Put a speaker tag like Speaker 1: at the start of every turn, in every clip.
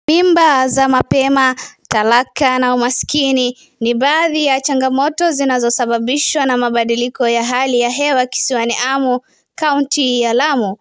Speaker 1: Mimba za mapema, talaka na umaskini ni baadhi ya changamoto zinazosababishwa na mabadiliko ya hali ya hewa kisiwani Amu, kaunti ya Lamu.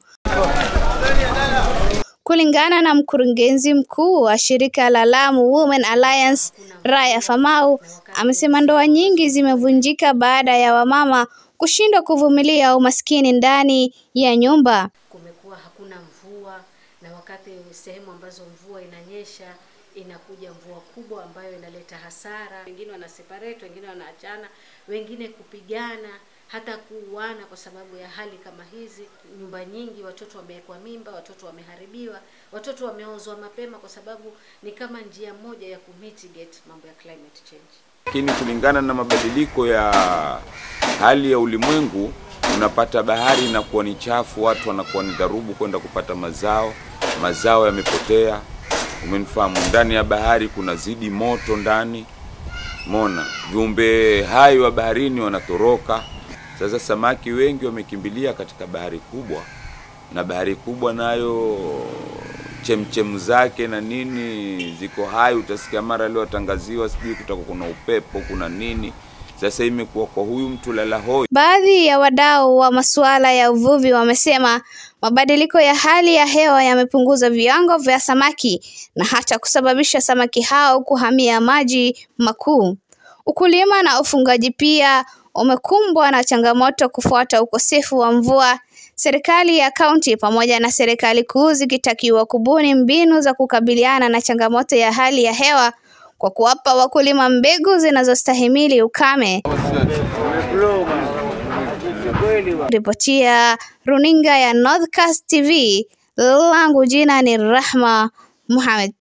Speaker 1: Kulingana na mkurugenzi mkuu wa shirika la Lamu Women Alliance, Raya Famau, amesema ndoa nyingi zimevunjika baada ya wamama kushindwa kuvumilia umaskini ndani ya nyumba.
Speaker 2: Kumekuwa hakuna mvua, na wakati sehemu ambazo mvua inanyesha inakuja mvua kubwa ambayo inaleta hasara. Wengine wana separate, wengine wanaachana, wengine kupigana hata kuuana kwa sababu ya hali kama hizi. Nyumba nyingi watoto wamewekwa mimba, watoto wameharibiwa, watoto wameozwa mapema, kwa sababu ni kama njia moja ya kumitigate mambo ya climate change.
Speaker 3: Lakini kulingana na mabadiliko ya hali ya ulimwengu, unapata bahari inakuwa ni chafu, watu wanakuwa ni dharubu kwenda kupata mazao, mazao yamepotea. Umenifahamu? Ndani ya bahari kuna zidi moto ndani, mona viumbe hai wa baharini wanatoroka. Sasa samaki wengi wamekimbilia katika bahari kubwa, na bahari kubwa nayo chemchemu zake na nini ziko hai. Utasikia mara leo watangaziwa, sijui kutakuwa kuna upepo, kuna nini. Sasa imekuwa kwa huyu mtu lala hoi.
Speaker 1: Baadhi ya wadau wa masuala ya uvuvi wamesema mabadiliko ya hali ya hewa yamepunguza viwango vya samaki na hata kusababisha samaki hao kuhamia maji makuu. Ukulima na ufungaji pia umekumbwa na changamoto kufuata ukosefu wa mvua, serikali ya kaunti pamoja na serikali kuu zikitakiwa kubuni mbinu za kukabiliana na changamoto ya hali ya hewa kwa kuwapa wakulima mbegu zinazostahimili ukame. Ripotia runinga ya Northcast TV, langu jina ni Rahma Mohamed.